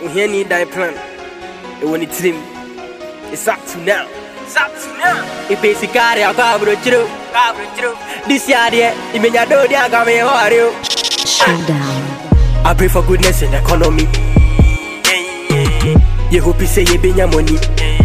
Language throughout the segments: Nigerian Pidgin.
ohia ni dan plan ɛwɔ ne tirim it's up to now it's up to now Ipe sikari akɔ aburokyire kaabrokyerɛ Disi adeɛ imenya do di aka me hɔre o Showdown. I pray for goodness in the economy. You hope you say you be your money.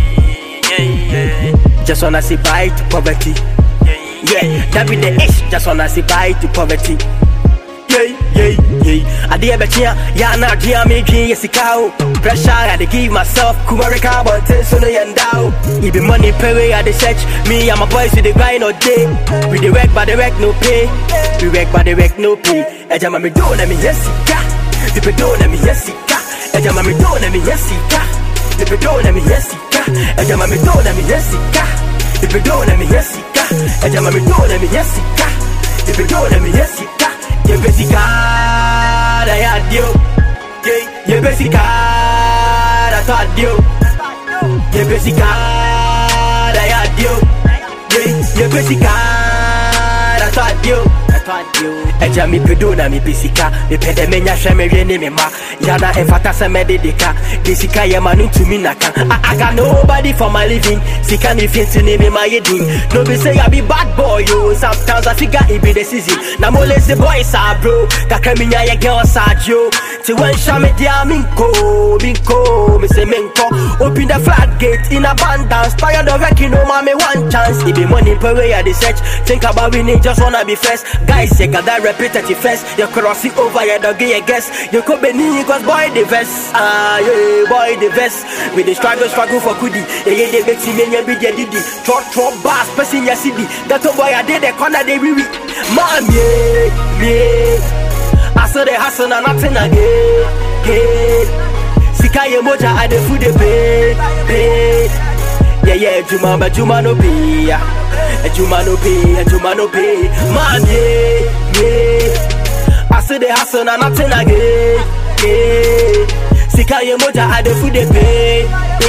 Just wanna say bye to poverty. Yeah, that be the ish. Just wanna say bye to poverty. Yeah, yeah, yeah. I did bet ya, yeah, now dear me, yes, cow. Pressure, I dey give myself, Kumarika, but so no yandao. It be money pay at the church. Me and my boys, we dey grind all day. We dey work, but the work no pay. We work, but the work no pay. Eja mami do na mi yesika. Dipe do na mi yesika. Eja mami do na mi yesika. Dipe do na mi yesika. Eja mami do na mi yesika. Dipe do na mi yesika. Eja mami do na mi yesika. Dipe do na mi yesika. Yebesika da ya dio. Yebesika da ta dio. Yebesika da ya dio. Yebesika da ta dio. Eja mi pedo na mi pesika Mi pede me nya hwɛ me hwɛ ne me ma Yana ɛmfata sɛ mɛde de ka De sika yɛ ma no ntumi naka I, I got nobody for my living Sika ne fi nti ne me ma yɛ din No be say I be bad boy yo Sometimes I figure it be the season Na mo lazy boys are bro Kakra mi nya yɛ girls are yo Ti when sha me dia minko Minko Me say minko Open the floodgate in abundance Tired of working no ma me one chance It be money per way I dey search Think about winning just wanna be first Guys you got that repetitive first You crossing over you don't get a guess You could be knee cause boy the vest Ah yeah boy the vest We the struggle struggle for kudi Yeah yeah they make see me be the didi Trot trot bass person ya city That a boy I did the corner they wee wee Man yeah yeah I saw the hustle and nothing again yeah. Sika ye moja I the food they pay pay yeah, yeah, Juma, but Juma no pay, yeah. Juma no pay, Juma no pay. Man, yeah, yeah. I see the hustle and nothing again, yeah. Sika ye moja, I the food they pay,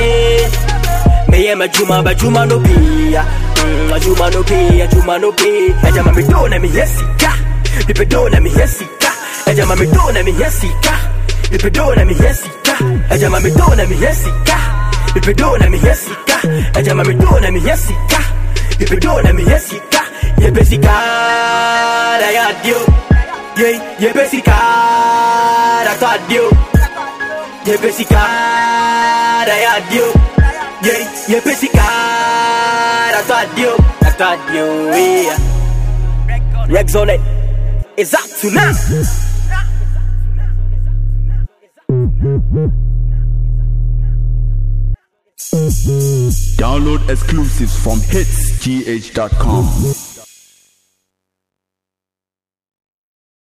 yeah. Me yeah, my Juma, but Juma no pay, yeah. Mm, Juma no pay, Juma no pay. Ejama me do na me yes sika. People do na me yes sika. Ejama me do na me yes sika. People do na me yes sika. Ejama me do na me yes sika. If do na me yesika, eja mami do na me yesika. If do na me yesika, ye besika da ya dio. Ye ye besika da ta dio. Ye besika da ya dio. Ye ye besika da ta dio. Da ta dio. Yeah. Rex on it. It's up to now. Download exclusives from hitsgh.com.